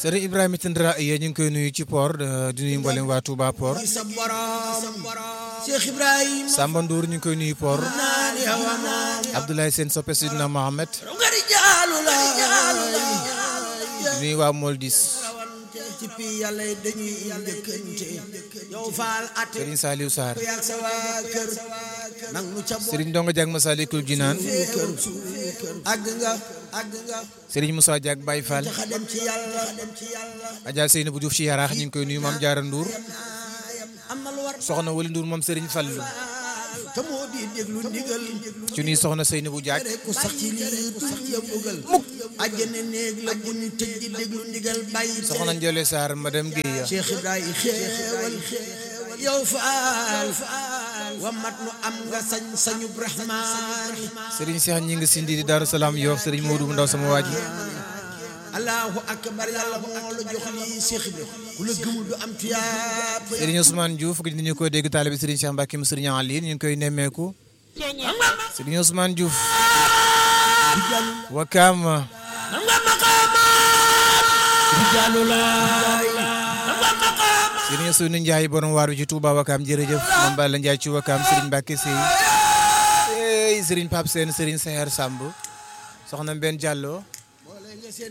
Serigne Ibrahima Tindra yéen ñu ngi koy nuyu ci port di nuyu mboolem waa Touba port sa borom Cheikh Ibrahima Samba Ndour ñu ngi koy nuyu port naani hawa naani Abdoulaye Sène soppe Sidina Mohamed ngari jaalu la di nuyu waa Moldis rawante ci pi yàlla yi dañuy njëkkante yow faal ate Serigne Saliou Sarr yak sa waa kër nang nu ca bo Serigne Ndonga Diak Masalikul Jinaan kër àgg nga àgg nga Serigne Moussa Diak Baye Fall taxa dem ci yàlla dem ci yàlla Adja Seynabou Diouf ci Yaraax ñu ngi koy nuyu Mame Diarra Ndour am na lu war soxna Wali Ndour moom Serigne Fallou te moo di déglu ndigal ci nuyu soxna Seynabou Diak ku sax ci lii tuñ la bëggal mukk àjjana néeg la bu ñu tëj di déglu ndigal bàyyi soxna Ndiolé Sarr madame Guèye Cheikh Ibrahima xeewal yow faal wa mat nu am nga sañ sañu rahmaani Serigne Cheikh ñi ngi sindi di Darou Salaam Yoff Serigne Modou bu ndaw sama waa ji allahu akbar yàlla moo la jox lii Cheikh Ibrahima ku la gëmul du am tuyaab Serigne Ousmane Diouf gis nañu ko dégg taalibe Serigne Cheikh Mbacke mu Serigne Ali ñu ngi koy nemmeeku Serigne Ousmane Diouf Wakam Serigne Sunu Ndiaye borom waar bi ci Touba Wakam jërëjëf Mame Balla Ndiaye ci Wakam Serigne Mbacke Sey ey Serigne Pape Sène Serigne Seher Samb soxna Mbène Diallo